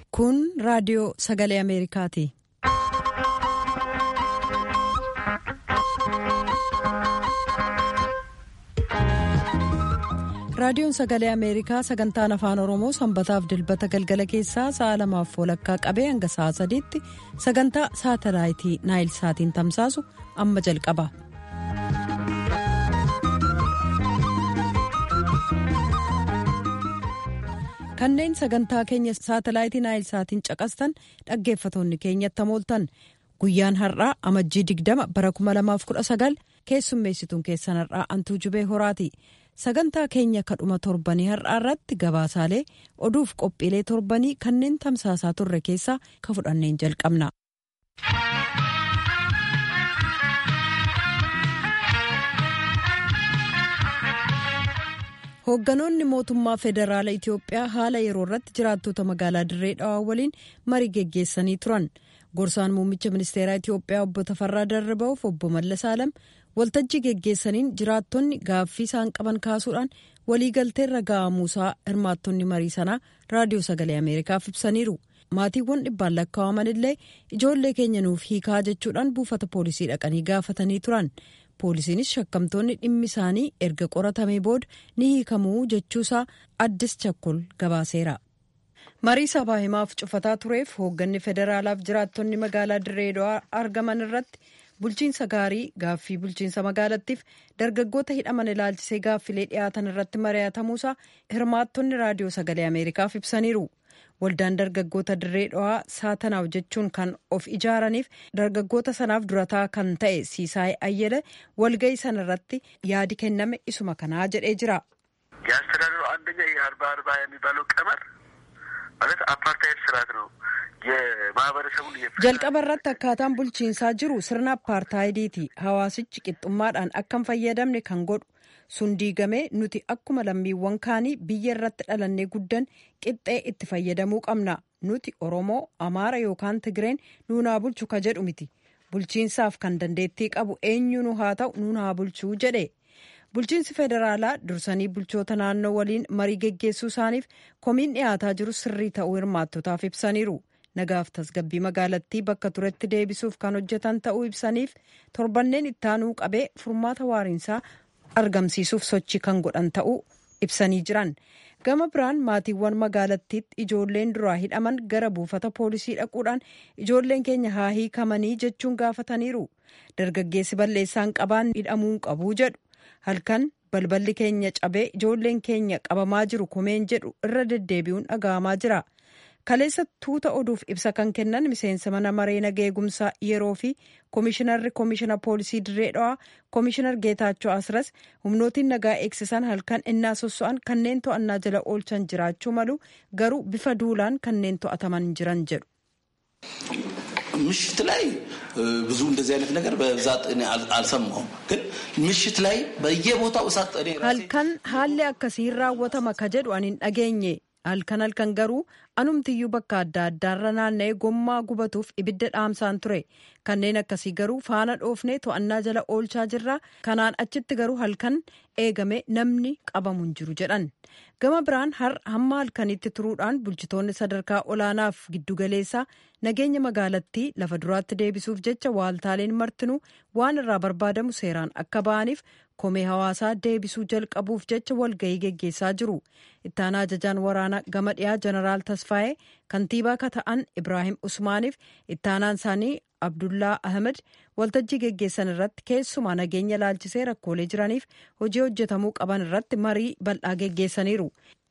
Kun raadiyoo sagalee Ameerikaati. Raadiyoon sagalee Ameerikaa sagantaan afaan Oromoo sanbataaf dilbata galgala keessaa sa'a lamaaf walakkaa qabee hanga sa'a sadiitti sagantaa saatalaayitii naayil saatiin tamsaasu amma jalqaba. Kanneen sagantaa keenya saatalaayitii naayil saatiin caqastan dhaggeeffatoonni keenyatti mooltan guyyaan har'aa amajjii digdama bara 2019 keessummeessituun keessan har'aa antuu jubee horaati. sagantaa keenya kadhuma torbanii har'aa irratti gabaasaalee oduuf qophiilee torbanii kanneen tamsaasaa turre keessaa ka fudhanneen jalqabna. hoogganoonni mootummaa federaala itiyoophiyaa haala yeroo irratti jiraattota magaalaa dirree dhawaa waliin marii geggeessanii turan gorsaan muummicha ministeeraa itiyoophiyaa obbo Tafarraa Darriba'uuf obbo Mallas Alam waltajjii geggeessaniin jiraattonni gaaffii isaan qaban kaasuudhaan waliigalteerra ga'amuusaa hirmaattonni marii sanaa raadiyoo sagalee ameerikaaf ibsaniiru maatiiwwan dhibbaan lakkaa'aman illee ijoollee keenya nuuf hiikaa jechuudhaan buufata poolisii dhaqanii gaafatanii turan poolisiinis shakkamtoonni dhimmi isaanii erga qoratamee booda ni hiikamuu jechuusaa addis chakkol gabaaseera. marii sabaa himaaf cufataa tureef hoogganni federaalaaf jiraattonni magaalaa dirree dhawaa argaman irratti. bulchiinsa gaarii gaaffii bulchiinsa magaalattiif dargaggoota hidhaman ilaalchisee gaaffilee dhiyaatan irratti mari'atamuusaa hirmaattonni raadiyoo sagalee ameerikaaf ibsaniiru waldaan dargaggoota dirree dhawaa saatanaaf jechuun kan of ijaaraniif dargaggoota sanaaf durataa kan ta'e siisaay ayyele walga'ii sana irratti yaadi kenname isuma kanaa jedhee jira. የአስተዳደሩ አንደኛ ይህ አርባ አርባ የሚባለው ቀመር ማለት አፓርታይድ ስርዓት ነው። jalqaba irratti akkaataan bulchiinsaa jiru sirna apartaayidiiti hawaasichi qixxummaadhaan akka hin fayyadamne kan godhu sun diigamee nuti akkuma lammiiwwan kaanii biyya irratti dhalannee guddan qixxee itti fayyadamuu qabna nuti oromoo amaara yookaan tigireen nuunaa bulchu ka jedhu miti bulchiinsaaf kan dandeettii qabu eenyunu haa ta'u nuun haa bulchuu jedhe bulchiinsi federaalaa dursanii bulchoota naannoo waliin marii geggeessuu isaaniif komiin dhiyaataa jiru sirrii ta'uu hirmaattotaaf ibsaniiru. nagaaf tasgabbii magaalattii bakka turetti deebisuuf kan hojjetan ta'uu ibsaniif torbanneen ittaanuu qabee furmaata waariinsaa argamsiisuuf sochii kan godhan ta'uu ibsanii jiran gama biraan maatiiwwan magaalattiitti ijoolleen duraa hidhaman gara buufata poolisii dhaquudhaan ijoolleen keenya haa hiikamanii jechuun gaafataniiru dargaggeessi balleessaan qabaan hidhamuu qabuu jedhu halkan balballi keenya cabee ijoolleen keenya qabamaa jiru komeen jedhu irra deddeebi'uun dhaga'amaa jira. kaleessa tuuta oduuf ibsa kan kennan miseensa mana maree nagaa eegumsaa yeroo fi koomishinarri koomishina poolisii dirree dhawaa koomishinar geetaachoo asras humnootiin nagaa eegsisan halkan innaa sosso'an kanneen to'annaa jala oolchan jiraachuu malu garuu bifa duulaan kanneen to'ataman jiran jedhu. ምሽት ላይ ብዙ እንደዚህ አይነት ነገር በብዛት እኔ አልሰማሁም፣ ግን ምሽት ላይ በየቦታው እሳት እኔ halkan haalli akkasiin raawwatama ka jedhu ani hin dhageenye halkan halkan garuu anumtiyyuu bakka adda addaarra naanna'ee gommaa gubatuuf ibidda dhaamsaan ture kanneen akkasii garuu faana dhoofnee to'annaa jala oolchaa jirra kanaan achitti garuu halkan eegame namni qabamu hin jiru jedhan gama biraan har hamma halkanitti turuudhaan bulchitoonni sadarkaa olaanaaf giddugaleessaa nageenya magaalattii lafa duraatti deebisuuf jecha waaltaaleen martinuu waan irraa barbaadamu seeraan akka ba'aniif komee hawaasaa deebisuu jalqabuuf jecha walga'ii geggeessaa jiru ittaanaa ajajaan waraanaa gama dhiyaa jeneraal tasfaa'ee kantiibaa ka ta'an ibraahim usmaaniif ittaanaan isaanii abdullaa ahmed waltajjii geggeessan irratti keessumaa nageenya laalchisee rakkoolee jiraniif hojii hojjetamuu qaban irratti marii bal'aa geggeessaniiru.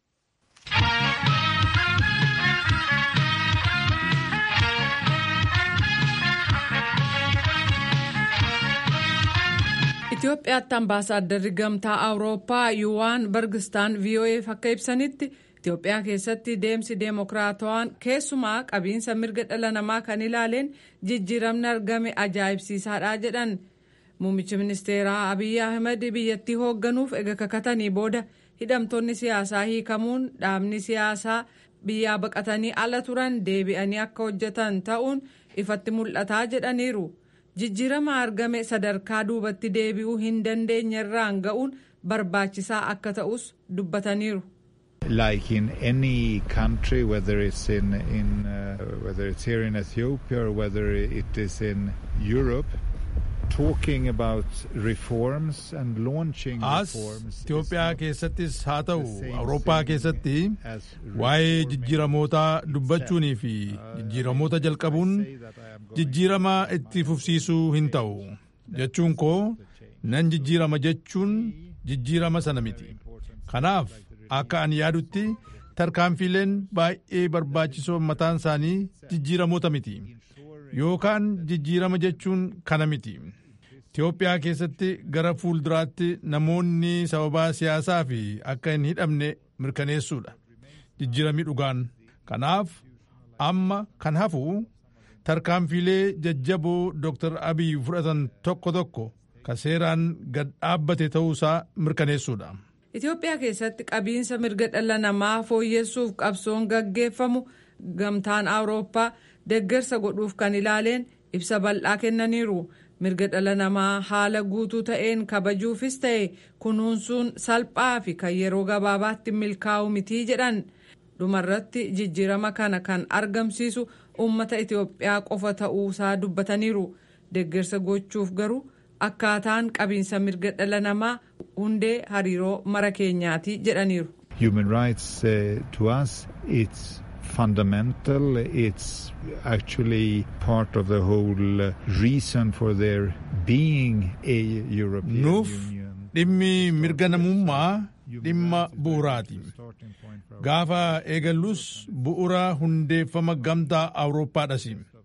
Itoophiyaatti ambaasaadarri gamtaa awurooppaa yuwaan bargistaan VOA'f akka ibsanitti Itoophiyaa keessatti deemsi deemokiraatawaan keessumaa qabiinsa mirga dhala namaa kan ilaaleen jijjiiramni argame ajaa'ibsiisaadha jedhan muummichi ministeeraa Abiyyi Ahmed biyyattii hoogganuuf ega kakatanii booda hidhamtoonni siyaasaa hiikamuun dhaabni siyaasaa biyyaa baqatanii ala turan deebi'anii akka hojjetan ta'uun ifatti mul'ataa jedhaniiru. jijjiirama argame sadarkaa duubatti deebi'uu hin dandeenye irraan ga'uun barbaachisaa akka ta'us dubbataniiru. Like in any country, whether it's in, in uh, whether it's here in Ethiopia or whether it is in Europe, talking about reforms and launching as reforms. Itoophiyaa keessattis haa ta'u Awurooppaa keessatti waa'ee jijjiiramootaa dubbachuunii fi jijjiiramoota jalqabuun jijjiirama itti fufsiisuu hin ta'u jechuun koo nan jijjiirama jechuun jijjiirama sana miti kanaaf akka ani yaadutti tarkaanfiileen baay'ee barbaachisoo mataan isaanii jijjiiramoota miti yookaan jijjiirama jechuun kana miti Itoophiyaa keessatti gara fuulduraatti namoonni sababaa siyaasaa fi akka hin hidhamne mirkaneessuudha jijjiiramii dhugaan kanaaf amma kan hafu tarkaanfiilee jajjaboo Dr. Abiy fudhatan tokko tokko ka seeraan gad dhaabbate ta'uusaa mirkaneessuudha. Itoophiyaa keessatti qabiinsa mirga dhala namaa fooyyessuuf qabsoon gaggeeffamu gamtaan awurooppaa deeggarsa godhuuf kan ilaaleen ibsa bal'aa kennaniiru mirga dhala namaa haala guutuu ta'een kabajuufis ta'e kunuunsuun salphaa fi kan yeroo gabaabaatti milkaa'u mitii jedhan dhumarratti jijjiirama kana kan argamsiisu uummata Itoophiyaa qofa ta'uusaa dubbataniiru deeggarsa gochuuf garuu akkaataan qabiinsa mirga dhala namaa hundee hariiroo mara keenyaati jedhaniiru. Human rights uh, to us it's fundamental. It's actually part of the whole uh, reason for there being a European Nuuf Union. dhimmi mirga namummaa dhimma bu'uraati. Gaafa eegallus bu'ura hundeeffama gamtaa Awurooppaadhas.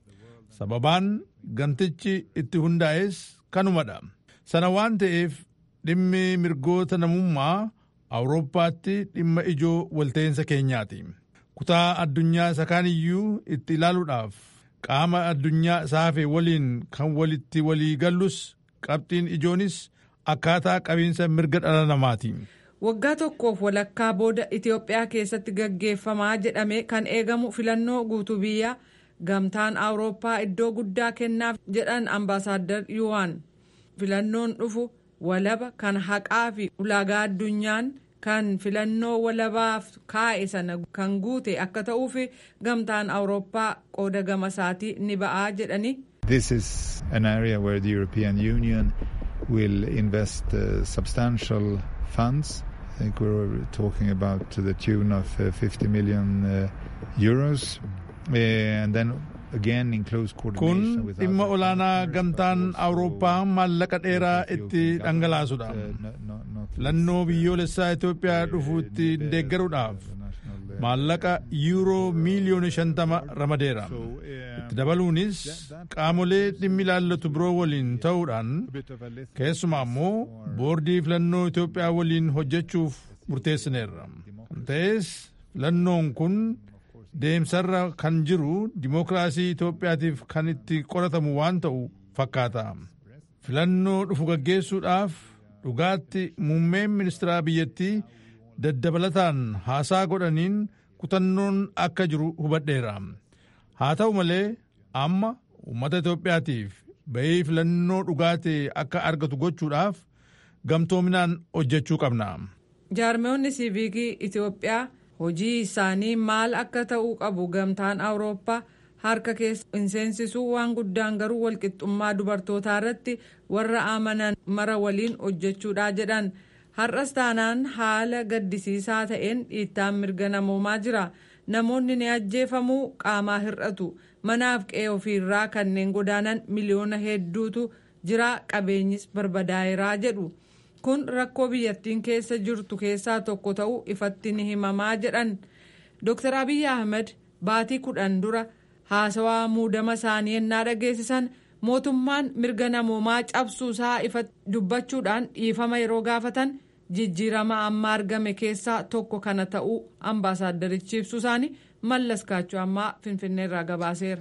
Sababaan gamtichi itti hundaa'es kanumadha. Sana waan ta'eef dhimmi mirgoota namummaa Awurooppaatti dhimma ijoo walta'insa keenyaati. Kutaa addunyaa isa kaaniyyuu itti ilaaluudhaaf qaama addunyaa saafe waliin kan walitti walii gallus qabxiin ijoonis akkaataa qabiinsa mirga dhala namaati. Waggaa tokkoof walakkaa booda Itoophiyaa keessatti gaggeeffamaa jedhamee kan eegamu filannoo guutuu biyyaa gamtaan Awurooppaa iddoo guddaa kennaaf jedhan ambaasaaddar Yuwaan. Filannoon dhufu walaba kan haqaa fi ulaagaa addunyaan kan filannoo walabaaf kaa'e sana kan guute akka ta'uuf gamtaan Awurooppaa qooda gama isaatii ni ba'aa jedhani. This is an area where the European Union will invest uh, substantial funds. I think we're talking about to the tune of uh, 50 million uh, euros. Uh, and then again in close Kun coordination with dhimma other olaanaa partners, gamtaan but also Awurooppaa maallaqa dheeraa with the itti Ethiopian dhangalaasudha. government, uh, not- not- not Filannoo least, uh, biyyoolessaa Itoophiyaa dhufuutti the- the- deeggaruudhaaf the national, uh, maallaqa yuuroo miiliyoona shantama ramadeera. So, um, Itti dabaluunis qaamolee dhimmi ilaallatu biroo waliin ta'uudhaan a bit of a litmus keessumaa immoo boordii filannoo Itoophiyaa waliin hojjechuuf murteessineerra. Kan ta'es filannoon kun deemsarra kan jiru dimookiraasii Itoophiyaatiif kan itti qoratamu waan ta'u fakkaata. Filannoo dhufu gaggeessuudhaaf dhugaatti muummeen ministeeraa biyyattii daddabalataan haasaa godhaniin kutannoon akka jiru hubadheera. Haa ta'u malee amma uummata Itoophiyaatiif bahii filannoo dhugaatee akka argatu gochuudhaaf gamtoominaan hojjechuu qabna. Jaarmoonni siiviikii Itoophiyaa hojii isaanii maal akka ta'uu qabu gamtaan Awurooppaa harka keessa hin seensisuu waan guddaan garuu walqixxummaa dubartootaa irratti warra amanan mara waliin hojjechuudha jedhan. Har'as taanaan haala gaddisiisaa ta'een dhiittaan mirga namoomaa jira. Namoonni ni ajjeefamuu qaamaa hir'atu. Manaaf qe'ee ofiirraa kanneen godaanan miliyoona hedduutu jira qabeenyis barbadaa'eeraa jedhu. kun rakkoo biyyattiin keessa jirtu keessaa tokko ta'uu ifatti ni himamaa jedhan Dr. Abiy Ahmed baatii kudhan dura haasawaa muudama isaanii ennaa dhageessisan mootummaan mirga namoomaa cabsuusaa ifatti dubbachuudhaan dhiifama yeroo gaafatan jijjiirama amma argame keessaa tokko kana ta'uu ambaasaaddarichi ibsuu isaanii mallas kaachoo ammaa finfinneerraa gabaaseera.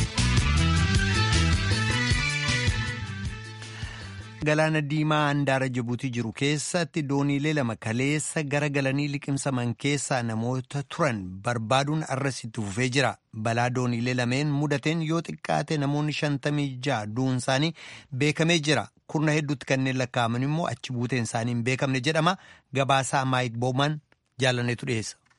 Galaana diimaa handaara Jibuutii jiru keessatti dooniilee lama kaleessa gara galanii liqimsaman keessaa namoota turan barbaaduun arrasitti fufee jira. Balaa dooniilee lameen mudateen yoo xiqqaate namoonni shantamii ja'a du'uun isaanii beekamee jira. Kurna hedduutti kanneen lakkaa'aman immoo achi buuteen isaanii hin beekamne jedhama. Gabaasaa Maayik Booman jaallaneetu dhiyeessa.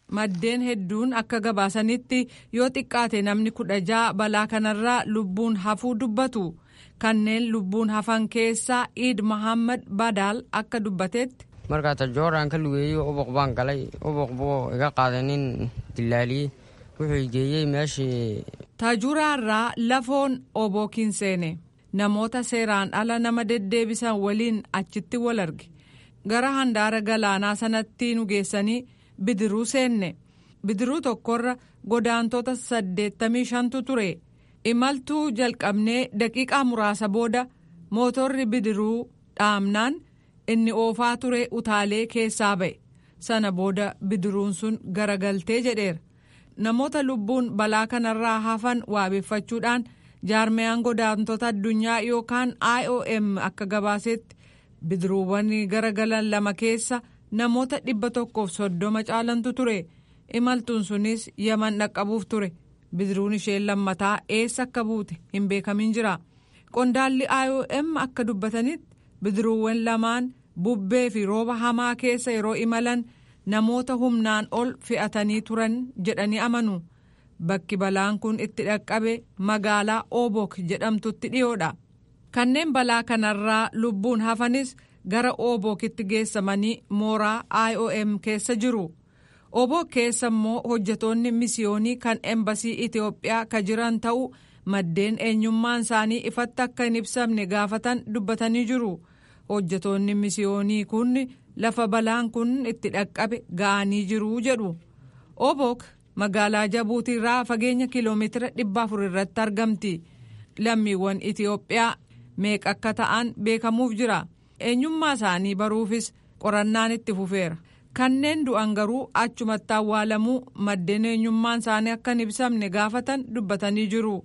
maddeen hedduun akka gabaasanitti yoo xiqqaate namni kudha ja'a balaa kanarraa lubbuun hafuu dubbatu kanneen lubbuun hafan keessaa iid mahammad badaal akka dubbatetti. markaa tajooraan ka lugeeyey ubuq baan galay ubuq buu iga qaadanin dilaaliyey wuxuu geeyey meeshii. taajuraarraa lafoon obookiin seene namoota seeraan ala nama deddeebisan waliin achitti wal arge gara handaara galaanaa sanatti nu geessanii bidiruu seenne bidiruu tokkorra godaantota saddeettamii shantu ture imaltuu jalqabnee daqiiqaa muraasa booda mootorri bidiruu dhaamnaan inni oofaa ture utaalee keessaa ba'e sana booda bidiruun sun garagaltee jedheera namoota lubbuun balaa kanarraa hafan waabeeffachuudhaan jaarmiyaan godaantota addunyaa yookaan iom akka gabaasetti bidiruuwwan garagalan lama keessa namoota dhibba tokkoof soddoma caalantu ture imaltuun sunis yaman dhaqqabuuf ture bidiruun isheen lammataa eessa akka buute hin beekamin jira qondaalli iom akka dubbatanitti bidiruuwwan lamaan bubbee fi rooba hamaa keessa yeroo imalan namoota humnaan ol fe'atanii turan jedhanii amanu bakki balaan kun itti dhaqqabe magaalaa obok jedhamtutti dhiyoodha kanneen balaa kanarraa lubbuun hafanis gara obokitti geessamanii mooraa iom keessa jiru obok keessa immoo hojjetoonni misiyoonii kan embasii itiyoophiyaa ka jiran ta'uu maddeen eenyummaan isaanii ifatti akka hin ibsamne gaafatan dubbatanii jiru hojjetoonni misiyoonii kun lafa balaan kun itti dhaqqabe ga'anii jiru jedhu obok magaalaa jabuutiirraa fageenya kiiloomeetira dhibba afur irratti argamti lammiiwwan itiyoophiyaa meeqa akka ta'an beekamuuf jira eenyummaa isaanii baruufis qorannaan itti fufeera kanneen du'an garuu achumatti awwaalamuu maddeen eenyummaan isaanii akka hin ibsamne gaafatan dubbatanii jiru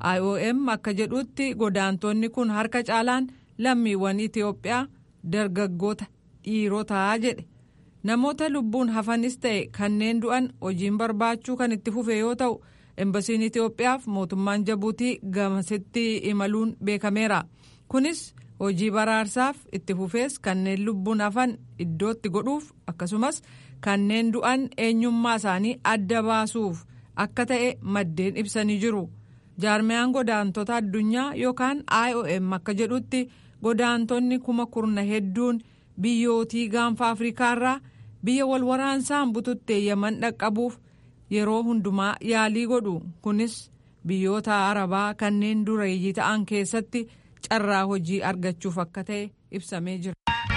iom akka jedhutti godaantonni kun harka caalaan lammiiwwan itiyoophiyaa dargaggoota dhiirotaa jedhe namoota lubbuun hafanis ta'e kanneen du'an hojiin barbaachuu kan itti fufe yoo ta'u embasiin itiyoophiyaaf mootummaan jabuutii gamasitti imaluun beekameera kunis hojii baraarsaaf itti fufees kanneen lubbuun hafan iddootti godhuuf akkasumas kanneen du'an eenyummaa isaanii adda baasuuf akka ta'e maddeen ibsanii jiru jaarmiyaan godaantota addunyaa yookaan iom akka jedhutti godaantonni kuma kurna hedduun biyyootii gaanfa afriikaarraa biyya wal waraansaan bututtee yaman dhaqqabuuf yeroo hundumaa yaalii godhu kunis biyyoota arabaa kanneen dureeyyii ta'an keessatti carraa hojii argachuuf akka ta'e ibsamee jira.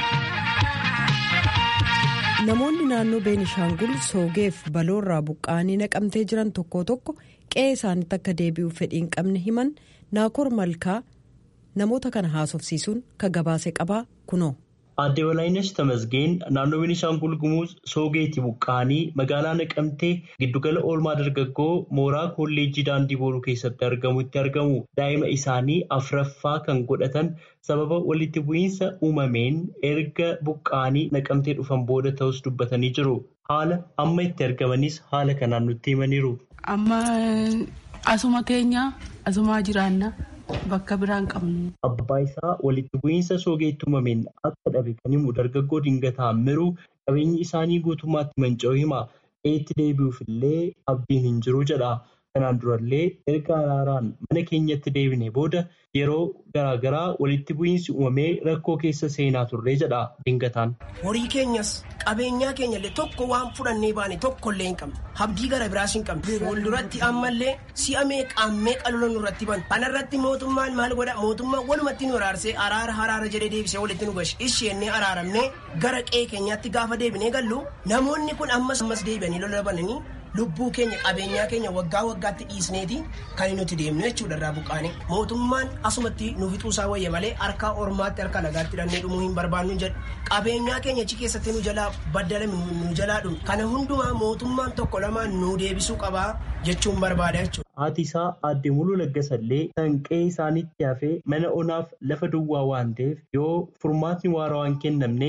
namoonni naannoo beenishaangul soogeef baloorraa buqqa'anii naqamtee jiran tokko tokko qe'ee isaaniitti akka deebi'uuf fedhiin qabne himan naakoor malkaa namoota kana haasofsiisuun ka gabaase qabaa kunoo. Aadde Walaayinesh Tamasgeen naannoo Beenishaangul Gumuuz Soogeetti buqqa'anii magaalaa Naqamtee giddugala oolmaa dargaggoo mooraa kolleejjii daandii booruu keessatti argamutti argamu. Daa'ima isaanii afraffaa kan godhatan sababa walitti bu'iinsa uumameen erga buqqa'anii naqamtee dhufan booda ta'us dubbatanii jiru. Haala amma itti argamanis haala kanaan nutti himaniiru. Amma asuma teenya asumaa jiraanna. Bakka biraan qabnu. Abbaa isaa walitti bu'iinsa soogeetti uumameen akka dhabe kan himu dargaggoo dingataa miruu qabeenyi isaanii guutummaatti manca'uu hima. Eetti deebi'uuf illee abdiin hin jiru jedha. Kanaan durallee erga araaraan mana keenyatti deebine booda yeroo garaagaraa walitti bu'iinsi uumamee rakkoo keessa seenaa turre jedha dingataan. Horii keenyas qabeenyaa keenya illee tokko waan fudhannee baane tokko illee hin qabne abdii gara biraas hin qabne fuulduratti ammallee si'a meeqaan meeqa lola nurratti ban kanarratti mootummaan maal godha mootummaan walumatti nu araarsee araara haraara jedhee deebisee walitti nu gashi isheennee araaramnee gara qe'ee keenyaatti gaafa deebinee gallu namoonni kun ammas ammas deebi'anii lola bananii lubbuu keenya qabeenyaa keenya waggaa waggaatti dhiisneeti kan nuti deemnu jechuudha irraa buqqaane mootummaan asumatti nu fixuusaa wayya malee harka ormaatti harka nagaatti hidhannee dhumuu hin barbaannu jedhu qabeenyaa keenya achi keessatti nu jalaa baddalame nu jalaa dhumu kana hundumaa mootummaan tokko lamaan nu deebisuu qabaa jechuun barbaada jechuudha. Haati isaa aadde muluu laggasallee kan qe'ee isaaniitti hafee mana onaaf lafa duwwaa waan ta'eef yoo furmaatni waaraa waan kennamneef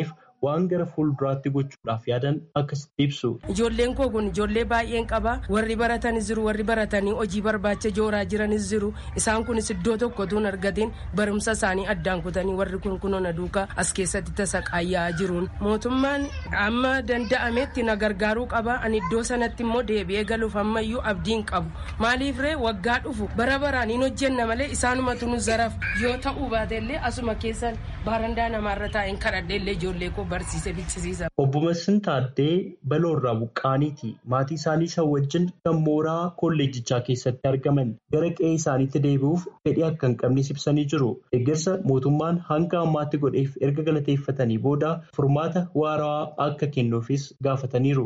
waan gara fuulduraatti gochuudhaaf yaadan akkasitti ibsu. Ijoolleen koo kun ijoollee baay'een qaba warri baratanis jiru warri baratanii hojii barbaacha jooraa jiranis jiru isaan kunis iddoo tokko tuun argatiin barumsa isaanii addaan kutanii warri kun kunoona duukaa as keessatti tasa qaayyaa jiruun mootummaan amma danda'ametti na gargaaruu qaba ani iddoo sanatti immoo deebi'ee galuuf ammayyuu abdiin qabu maaliif ree waggaa dhufu bara baraan hin hojjenna malee isaanumatu nu zaraf yoo ta'uu baatellee asuma keessan baarandaa namaarra taa'een kadhadheellee ijoollee koo barsiise bichisiisa. Obbo Massin Taaddee baloorraa buqqaaniiti maatii isaanii isa wajjin kan mooraa kolleejjichaa keessatti argaman gara qe'ee isaaniitti deebi'uuf fedhii akka hin qabnes ibsanii jiru. Deeggarsa mootummaan hanga ammaatti godheef erga galateeffatanii booda furmaata waaraa akka kennuufis gaafataniiru.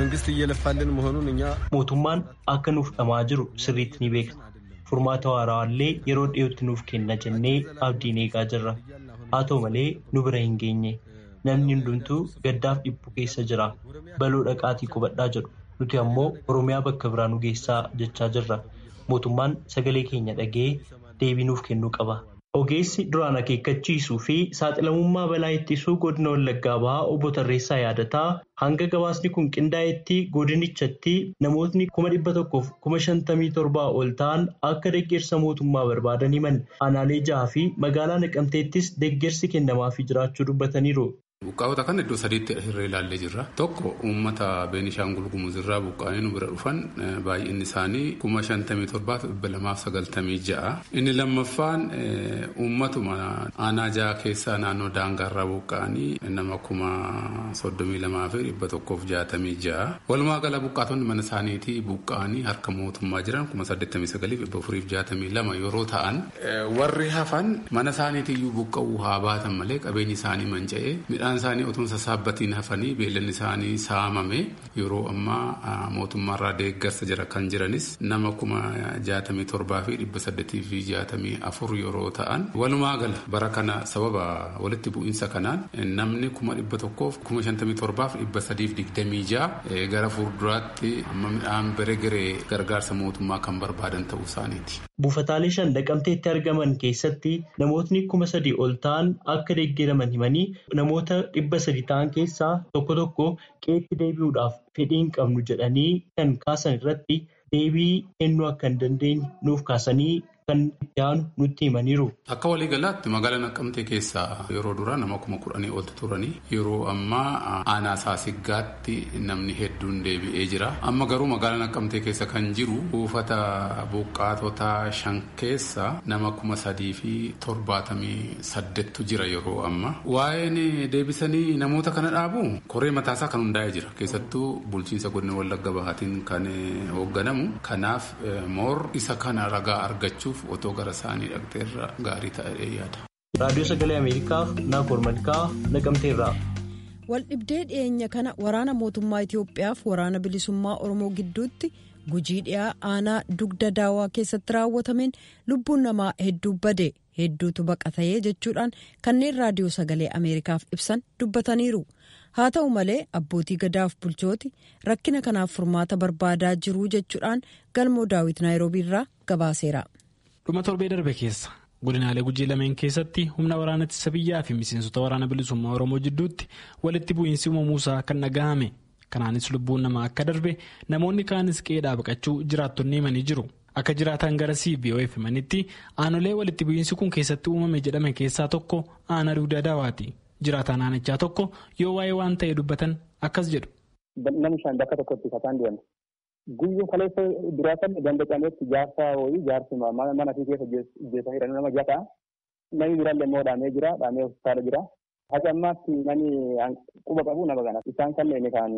Mootummaan akka nuuf dhamaa jiru sirriitti ni beekna. Furmaata waaraallee yeroo dhiyootti nuuf kenna jennee abdiin eegaa jirra. Haa ta'u malee nu bira hin geenye. Namni hundumtuu gaddaaf dhiphu keessa jira. Baloo dhaqaatii qubadhaa jedhu. Nuti ammoo Oromiyaa bakka biraa nu geessaa jechaa jirra. Mootummaan sagalee keenya dhagee deebii nuuf kennuu qaba. Ogeessi duraan akeekkachiisuu fi saaxilamummaa balaa ittisuu godina Wallaggaa bahaa obbo Tarreessaa yaadataa hanga gabaasni kun qindaa'etti godinichatti namootni kuma dhibba tokkoof kuma shantamii torbaa ol ta'an akka deeggarsa mootummaa barbaadan himan aanaalee jahaa fi magaalaa naqamteettis deeggarsi kennamaafii jiraachuu dubbataniiru. Buqqaa'ota kan iddoo sadiitti asirra ilaallee jirra. Tokko uummata Beenishaangul Gumuz irraa buqqaa'anii nu bira dhufan baay'inni isaanii kuma shantamii torbaaf dhibba lamaaf sagaltamii ja'a. Inni lammaffaan uummatuma aanaa ja'a keessaa naannoo daangaarraa buqqaa'anii nama kuma soddomii lamaa fi dhibba tokkoof jaatamii ja'a. Walumaa gala buqqaatonni mana isaaniitii buqqaa'anii harka mootummaa jiran kuma saddeettamii sagaliif dhibba afuriif jaatamii lama yeroo ta'an warri hafan mana isaaniitiyyuu buqqa'uu haa baatan malee qabeenyi isaanii manca'ee midhaan isaanii otoo sassaabatiin hafanii beellanni isaanii saamame yeroo ammaa mootummaarraa deeggarsa jira kan jiranis nama kuma jaatamii torbaa fi dhibba saddeetii fi jaatamii afur yeroo ta'an walumaa gala bara kana sababa walitti bu'iinsa kanaan namni kuma dhibba tokkoof kuma shantamii torbaaf dhibba sadiif digdamii ja'a gara fuulduraatti amma midhaan bere geree gargaarsa mootummaa kan barbaadan ta'uu isaaniiti. Buufataalee shan naqamteetti argaman keessatti namootni kuma sadii ol ta'an akka deeggaraman himanii namoota dhibba sadi ta'an keessaa tokko tokko qeetti deebi'uudhaaf fedhii hin qabnu jedhanii kan kaasan irratti deebii kennuu akka hin dandeenye nuuf kaasanii kan itti aanu nutti himaniiru. Akka waliigalaatti magaalaa Naqqamtee keessaa yeroo duraa nama kuma kudhanii oltu turanii yeroo ammaa aanaa saasiggaatti namni hedduun deebi'ee jira. Amma garuu magaalaa Naqqamtee keessa kan jiru buufata buqqaatota shan keessa nama kuma sadii fi torbaatamii saddeettu jira yeroo amma. Waa'een deebisanii namoota kana dhaabu koree mataasaa kan hundaa'ee jira. Keessattuu bulchiinsa godina Wallagga Bahaatiin kan hoogganamu. Kanaaf moor isa kana ragaa argachuuf otoo gara isaanii dhaqxeerra gaarii ta'ee yaada. Raadiyoo Sagalee Ameerikaaf Naakoor Malkaa Naqamteerraa. Waldhibdee dhiyeenya kana waraana mootummaa Itoophiyaaf waraana bilisummaa Oromoo gidduutti gujii dhiyaa aanaa dugda daawaa keessatti raawwatameen lubbuun namaa hedduu bade hedduutu baqatayee jechuudhaan kanneen raadiyoo sagalee Ameerikaaf ibsan dubbataniiru. haa ta'u malee abbootii gadaaf bulchooti rakkina kanaaf furmaata barbaadaa jiruu jechuudhaan galmoo daawit naayiroobiirraa gabaaseera. dhuma torbee darbe keessa godinaalee gujii lameen keessatti humna waraana ittisa biyyaa fi miseensota waraana bilisummaa oromoo jidduutti walitti bu'iinsi uumamuusaa kan dhagahame kanaanis lubbuun namaa akka darbe namoonni kaanis qeedhaa baqachuu jiraattonni himanii jiru. akka jiraatan gara cbof himanitti aanolee walitti bu'iinsi kun keessatti uumame jedhame keessaa tokko aanaa dugda daawaati. jiraataan aanichaa tokko yoo waa'ee waan ta'e dubbatan akkas jedhu. Namni shan bakka tokkotti kataan deema. Guyyuu kaleessa duraa san ganda cameetti jaarsa wayii jaarsi mana fi keessa jeessa hidhan nama jata. Namni biraallee immoo dhaamee jira dhaamee hospitaala jira. Haga ammaatti namni quba qabu nama kana. Isaan kanneen kan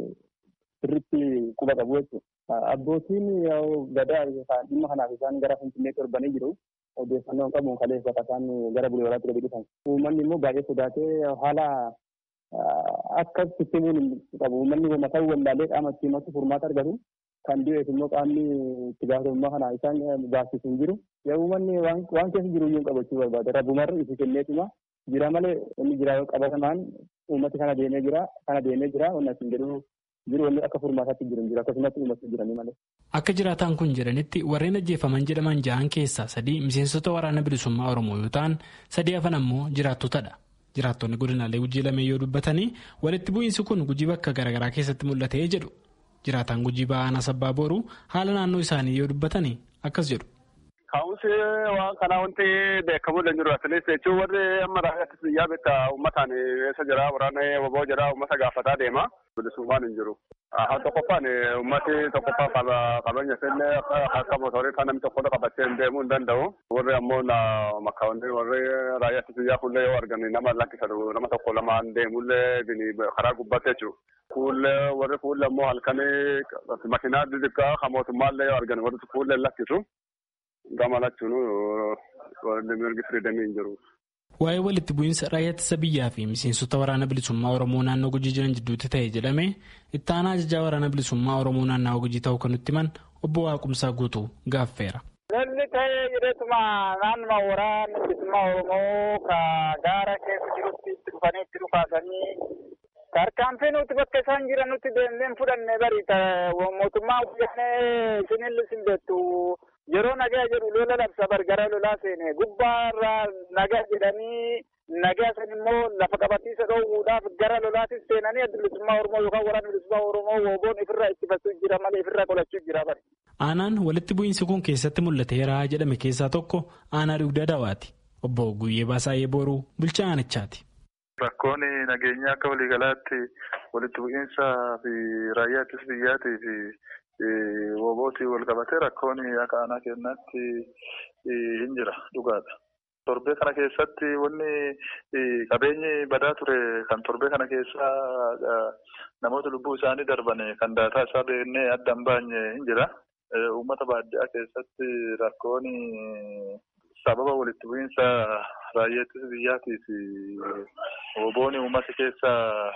sirriitti quba qabu jechuudha. Abbootiin gadaa dhimma kanaaf isaan gara Finfinneetti darbanii jiru. odeeffannoo qabuun kaleessa bakka isaan gara bulee waraatti gadi dhufan. Uummanni immoo baay'ee sodaatee haala akka sisteemiin qabu uummanni mataa wallaalee qaama ittiin himatu furmaata argatu kan du'eef immoo qaamni itti gaafatamummaa kana isaan baasisu hin jiru. Yaa uummanni waan keessa jiru iyyuu qabachuu barbaada. Rabbumarra ifi kenneetuma jira malee inni jira qabatamaan uummati kana deemee jira kana deemee jira wanni asin jedhu jiru wanni akka furmaataatti jiru jira akkasumas uummatti jiranii malee. Akka jiraataan kun jedhanitti warreen ajjeefaman jedhaman jahan keessaa sadii miseensota waraana bilisummaa Oromoo yoo ta'an sadii hafan ammoo jiraattotadha. jiraattonni godinaalee gujii lameen yoo dubbatanii walitti bu'iinsi kun gujii bakka garaagaraa keessatti mul'atee jedhu jiraataan gujii ba'aanaa sabbaa booruu haala naannoo isaanii yoo dubbatanii akkas jedhu. Ka'umsi waan kanaa wanti beekamu hin jiru asinis jechuun warri amma raayyaattis biyyaa bitta uummataan eessa jira waraana waboo jira uummata gaafataa deema bilisummaan hin jiru. Haa tokkoffaan uummati tokkoffaan qabeenya isillee akka mootorii kan namni tokko qabatee hin deemuu hin danda'u. Warri ammoo makkaawwanni warri raayyaattis biyyaa fuullee yoo argan nama lakkisan nama tokko lamaan deemullee karaa gubbaatti jechuudha. Fuullee warri fuullee ammoo halkanii makiinaa xixiqqaa kan mootummaallee yoo argan warri fuullee lakkisu. gamalachuun warri mirgi firiidamii hin jiru. Waa'ee walitti bu'iinsa raayyaa ittisa biyyaa fi miseensota waraana bilisummaa Oromoo naannoo Gujii jiran jidduutti ta'e jedhame itti aanaa ajajaa waraana bilisummaa Oromoo naannawaa Gujii ta'uu kan nutti himan obbo Waaqumsaa guutuu gaaffeera. Lolli ta'ee jireetuma naannuma waraana bilisummaa Oromoo ka gaara keessa jirutti itti dhufanii itti dhufaasanii tarkaanfii nuti bakka isaan jiran nuti deemnee fudhanne bari mootummaa hojjannee isinillee sin beektu yeroo nagaa jedhu lola labsa gara lolaa seene gubbaarraa nagaa jedhanii nagaa san immoo lafa qabatiisa dhoowwuudhaaf gara lolaatis seenanii adda bilisummaa Oromoo yookaan waraana bilisummaa Oromoo wooboon ifirraa ittifachuu jira malee ifirraa qolachuu jira bari. Aanaan walitti bu'iinsi kun keessatti mul'ateera jedhame keessaa tokko aanaa dugda dawaati. Obbo Guyyee Baasaayee Booruu bulchaa aanichaati. Rakkoon nageenyaa akka waliigalaatti walitti bu'iinsaa fi raayyaa ittisa biyyaatii fi woobootii wal qabatee rakkoon akka aanaa kennaatti hin jira dhugaadha. Torbee kana keessatti wanni qabeenyi badaa ture kan torbee kana keessa namoota lubbuu isaanii darban kan daataa isaa beeknee adda hin baanye hin jira. Uummata baadiyyaa keessatti rakkoon sababa walitti bu'iinsa raayyaa ittisa biyyaatii fi woboon uummata keessa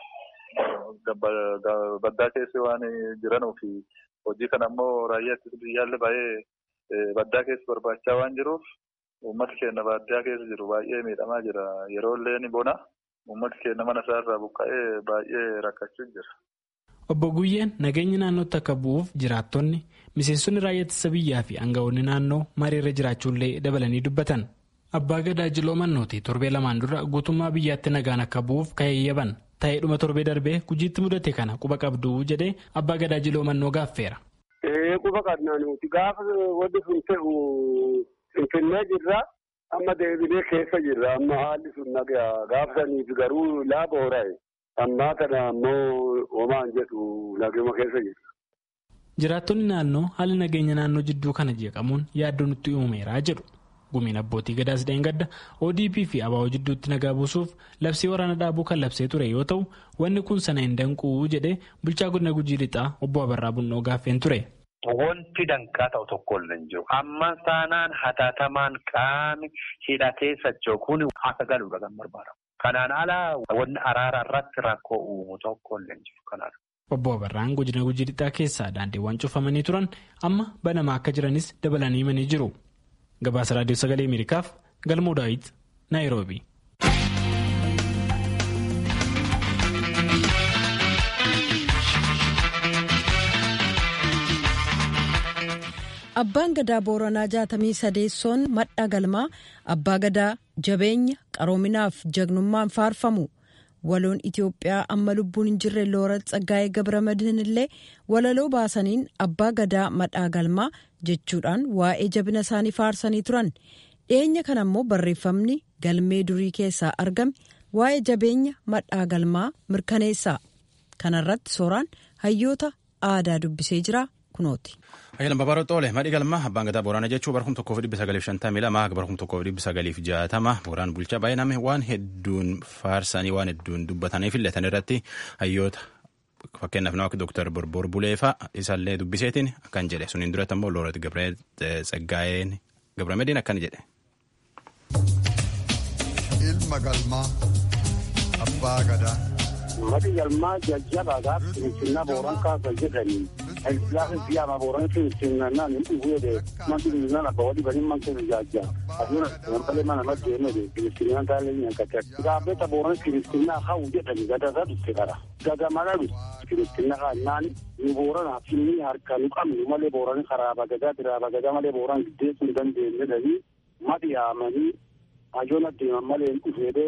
baddaa keessa waan jiranuuf hojii kana ammoo raayyaa ittisa biyyaallee baay'ee baddaa keessa barbaachaa waan jiruuf uummata keenya baadiyyaa keessa jiru baay'ee miidhamaa jira yeroo illee ni bona uummata keenya mana isaarraa buqqa'ee baay'ee rakkachuu jira. Obbo Guyyeen nageenya naannootti akka bu'uuf jiraattonni miseensonni raayyaa ittisa biyyaa fi aangawoonni naannoo mariirra jiraachuullee dabalanii dubbatan. Abbaa Gadaa Jiloo Mannooti torbee lamaan dura guutummaa biyyaatti nagaan akka bu'uuf ka'eeyyaban ta'ee dhuma torbee darbee gujiitti mudate kana quba qabduu jedhee Abbaa Gadaa Jiloo Mannoo gaaffeera. Quba qabnaa nuti gaafa wanti sun ta'u finfinnee jirra amma deebinee keessa jirra amma haalli sun nagaa gaafa saniif garuu laaba horaa'e. ammaa kana ammoo homaan jedhu naguma keessa jira. Jiraattonni naannoo haala nageenya naannoo jidduu kana jeeqamuun yaaddoo nutti uumeeraa jedhu. Gumiin abbootii gadaas dheengadda ODP fi ABO jidduutti nagaa buusuuf labsii waraana dhaabuu kan labsee ture yoo ta'u wanni kun sana hin danquu jedhee bulchaa godina gujii lixaa obbo Abarraa Bunnoo gaaffeen ture. Wanti danqaa ta'u tokko illee hin jiru. Amma taanaan hatattamaan qaami hidhatee socho'uun akka galuudha kan barbaadamu. Kanaan alaa wanni araara irratti rakkoo uumu tokko illee hin jiru kanaadha. Obbo Abarraan godina gujii lixaa keessaa daandiiwwan cufamanii turan amma banamaa akka jiranis dabalanii himanii jiru. Gabaasa Raadiyoo Sagalee Ameerikaaf Galmoo Daawit Naayiroobii. Abbaan gadaa Booranaa jaatamii sadeessoon madha galmaa abbaa gadaa jabeenya qaroominaaf jagnummaan faarfamu. Waloon Itoophiyaa amma lubbuun hin jirre Loorat Tsaggaayee Gabramadiin illee walaloo baasaniin abbaa gadaa madhaa galmaa jechuudhaan waa'ee jabina isaanii faarsanii turan. Dhiyeenya kana immoo barreeffamni galmee durii keessaa argame waa'ee jabeenya madhaa galmaa mirkaneessa. Kanarratti sooraan hayyoota aadaa dubbisee jira kunooti. Ayyalan Babaaroo Xoole madhi galma abbaan gadaa Booraana jechuun bara kuma tokkoof dhibba sagaliif shantamii lama bara kuma tokkoof dhibba sagaliif jaatama Booraan bulchaa baay'iname waan hedduun faarsanii waan hedduun dubbataniif illee tan irratti hayyoota fakkeenyaaf nama akka Dooktar Borbor Buleefaa isaallee dubbiseetiin akkan jedhe suniin duratti ammoo Loorat Gabree Tsaggaayeen Gabramediin akkan jedhe. Ilma galmaa abbaa gadaa. Madhi galmaa jajjabaadhaaf finfinnaa Booran kaasa jedhanii. Ilaafi biyyaama Booran finfinnaan hin dhufuudhe manti finfinnaan abba wali bani manti jajja. Asuma namtale mana maddi ennode finfinnaan taalee nyaakate. Gaafeta Booran finfinnaa hawu jedhani gadasa dhufte kara. Gada mala dhufte finfinnaa kaannaan nu Booranaa finni harka nu qabnu malee Booran karaa bagadaa biraa bagadaa malee Booran giddeessuu hin dandeenye jedhanii madhi yaamanii hajoon adeeman malee hin dhufeedhe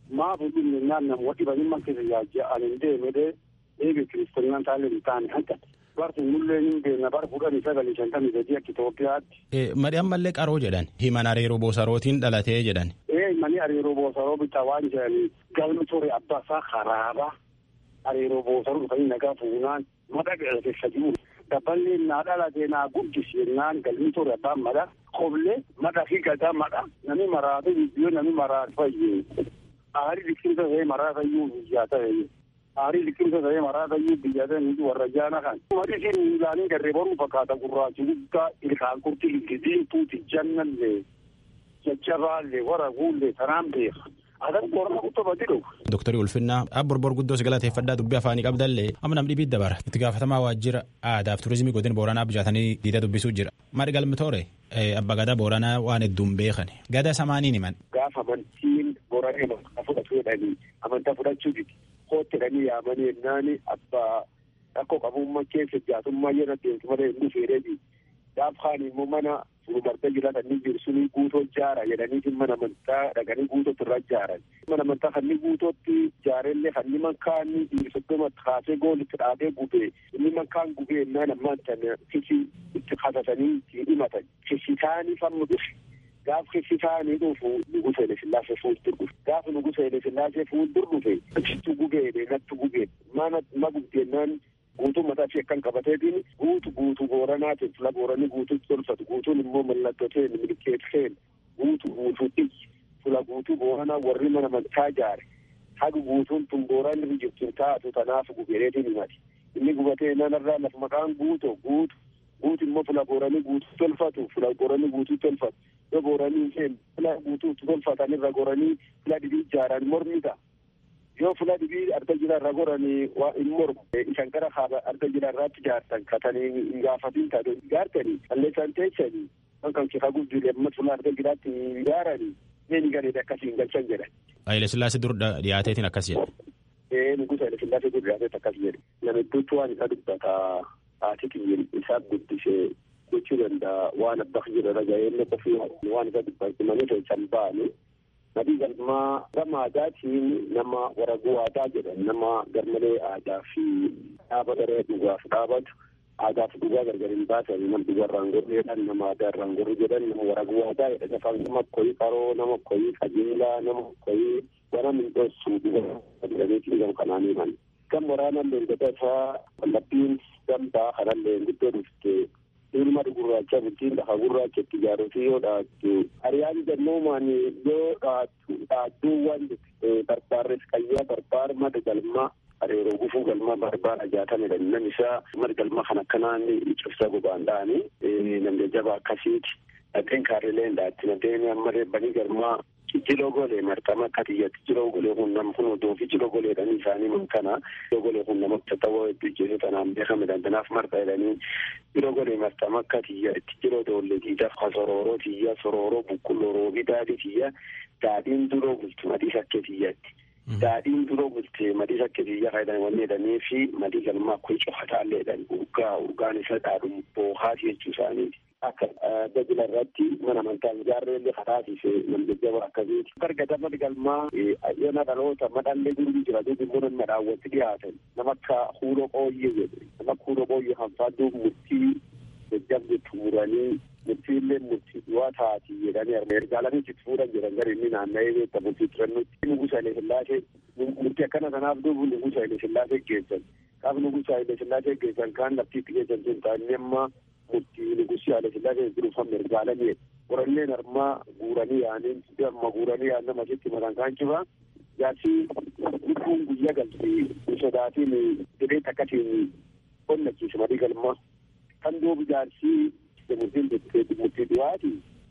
maafu dhimmi naan nam wadhi bani man keessa yaajja anin deemede eege kiristoonaan taalee hin taane hanqa barsi mullee hin beekna bar kudhanii sagalii shantamii sadii akka Itoophiyaatti. Madi ammallee qaroo jedhan himan areeroo boosarootiin dhalatee jedhan. Ee mani areeroo boosaroo bitaa waan jedhanii galmi ture abbaasaa karaaba areeroo boosaroo dhufanii nagaa fuunaan mada keessa jiru. Dabballee naa dhalatee naa guddisi jennaan galmi ture abbaan mada qoblee mada fi gadaa mada nami maraate biyyoo nami maraate fayyee. Aarii liqimsa ta'ee maraata iyyuu biyyaa ta'e. Aarii liqimsa ta'ee maraata iyyuu biyyaa ta'e nuti warra jaana kan. Madi isin miilaanii garree baruu fakkaata gurraachi guddaa ilkaan kurti ilkidiin tuuti jannallee jajjabaallee wara guullee tanaan beeka. Adan boorana guddaa badi dhufu. Dooktarii Ulfinnaa abborbor guddoo si galateeffadhaa dubbii afaanii qabdallee amma namni dhibii dabara itti gaafatamaa waajjira aadaaf turizimii godina booranaa bijaatanii diida dubbisuu jira. Madi galmitoore abba gadaa booranaa waan hedduun beekan gada samaaniin himan. Gaafa amantiin booranee amantaa fudhatu jedhanii amantaa fudhachuu diti kootti jedhanii yaamanii yennaani abbaa rakkoo qabummaa keessa jaatummaa yeroo deemtu malee hin dhufeedheeti. Gaaf kaan immoo mana furumarta jiraatan ni jiru suni guutoo jaara jedhanii mana amantaa dhaqanii guutootti irra jaaran. Mana amantaa kanni guutootti jaarellee kanni mankaan soddoma kaasee goolitti dhaabee gubee inni mankaan gubee ennaan ammaan tana kisi itti katasanii itti himatan. Kisi taanii fammu dhufe. Gaaf kisi taanii dhufu nugusa Haile Sillaasee fuuldur dhufe. Gaaf nugusa Haile Sillaasee fuuldur dhufe achitti gubee natti gubee mana ma gubdeennaan guutuu mataa ishee akkan qabateetiin guutu guutu booranaatiin fila booranii guutuutti tolfatu guutuun immoo mallattoteen milkeeteen guutu guutuu dhiyyi fila guutuu booranaa warri mana amantaa jaare haga guutuun tun booran irra jirtu taatu tanaaf gubeereetiin himati inni gubatee nanarraa lafa maqaan guuto guutu guutu immoo fila booranii guutuu tolfatu fila booranii guutuu tolfatu yoo booranii isheen fila guutuutti tolfatan irra goranii fila dhibii ijaaran mormi ta'a. yoo fula dhibii arga jira irra goranii waa hin mormu isaan gara haaba arga jira irraatti jaartan katanii hin gaafatin taate jaartanii qalleessan teessanii kan kifa guddilee amma fula arga jiraatti hin jaaranii neeni gareedha akkasii hin galchan jedhan. Haile Sillaasee dur dhiyaateetiin akkas jedhe. Ee nugusa Haile Sillaasee dur dhiyaateet akkas jedhe. Nama hedduutu waan isa dubbata haati kiyyin isaa guddisee gochuu danda'a waan abbaa jira raga'ee qofii waan isa dubbatu malee teessan ba'anii Nabii galmaa gama aadaatiin nama waraguu aadaa jedhan nama garmalee aadaa fi dhaaba garee dhugaaf dhaabatu aadaa fi dhugaa gargar hin baasan nama dhugaa irraan gorreedhaan nama aadaa irraan gorre jedhan nama waraguu aadaa jedhan afaan nama koyii qaroo nama koyii qajeelaa nama koyii wana mindhoosu dhugaa jedhaniitiin gam kanaan himan. Gam waraanaan leengada isaa wallabbiin gamtaa kanallee guddoo dhufte ilma gurraacha bultiin lafa gurraachatti ijaaruufi yoo dhaattu hariyaan jannoomaan yoo dhaattu dhaattuuwwan barbaarres qayyaa barbaar mada galmaa areeroo gufuu galmaa barbaar ajaatamedha nam isaa mada galmaa kan akkanaan cibsa gobaan dha'anii namni jaba akkasiiti dhaqeen kaarileen dhaatti nadeen ammallee banii galmaa jijjiroo golee martama akka tiyyatti jiroo golee kun nam kun odoo fi jiroo goleedhanii isaanii man kana jiroo golee kun nama tattawaa hedduu jeesu tanaan beekame dandanaaf marta jedhanii jiroo golee martama akka tiyya itti jiroo doollee tiidaf ka sorooroo tiyya sorooroo bukkulloroo fi daadhii tiyya daadhiin duroo bultu madii sakkee tiyyatti. Daadhiin duroo bulte madii sakkee tiyya faayidan wanni jedhanii fi madii galmaa kun cofataallee jedhan urgaa urgaan isa dhaadhu boohaati jechuu isaaniiti. akka dajila irratti mana amantaa ijaarreellee kataasise namjajjaba akkasiiti. Gargada madi galmaa yana dhaloota madhallee gurgii jira duubi immoo nama daawwatti dhiyaatan nama akka huuroo qooyyee jedhe nama akka huuroo qooyyee hanfaaduu murtii jajjabde tuuranii murtiillee murtii du'aa taati jedhanii ergaalanii itti fuudhan jedhan gara inni naanna'ee beekta murtii turannutti nugusa Haile Sillaasee murtii akkana kanaaf duubu nugusa Haile Sillaasee geessan. Kaaf nugusa Haile Sillaasee geessan kaan laftiitti geessan sun taa'anii amma murtii nugusi Haile Sillaasee jiruufan ergaalanii qoranneen armaa guuranii yaaniin amma guuranii yaan nama sitti mataan kaan cibaa jaarsi lubbuun guyyaa galti sodaatiin jedhee takkatiin qonnachiisa madii galmaa kan duubu jaarsi murtiin murtii du'aati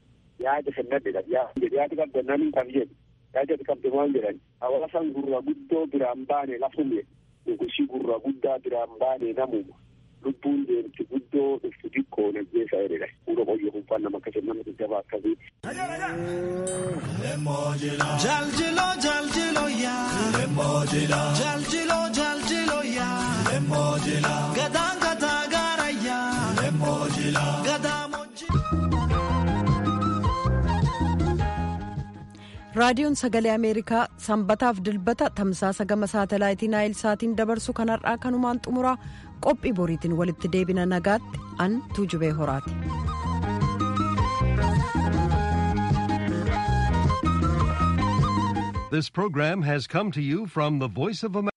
yaada kennadhedha yaada qabdannaan kan jedhu yaada qabde maal jedhan hawaasan gurra guddoo biraan baane lafume nugusi gurra guddaa biraan baane namuma lubbuun deemti guddoo dhuftu xiqqoo najjeessa jedhedha fuula qoyyoo kunfaan nama akkasii nama jajjabaa akkasii. Jaljilo jaljilo yaa Lemmojila Jaljilo jaljilo yaa Lemmojila Gadaan gataa gaara yaa Lemmojila Gadaa raadiyoon sagalee ameerikaa sanbataaf dilbata tamsaasa gama saatalaayitii naayil saatiin dabarsu kanarraa kanumaan xumuraa qophii boriitiin walitti deebina nagaatti an tuujubee horaati. This program has come to you from the Voice of America.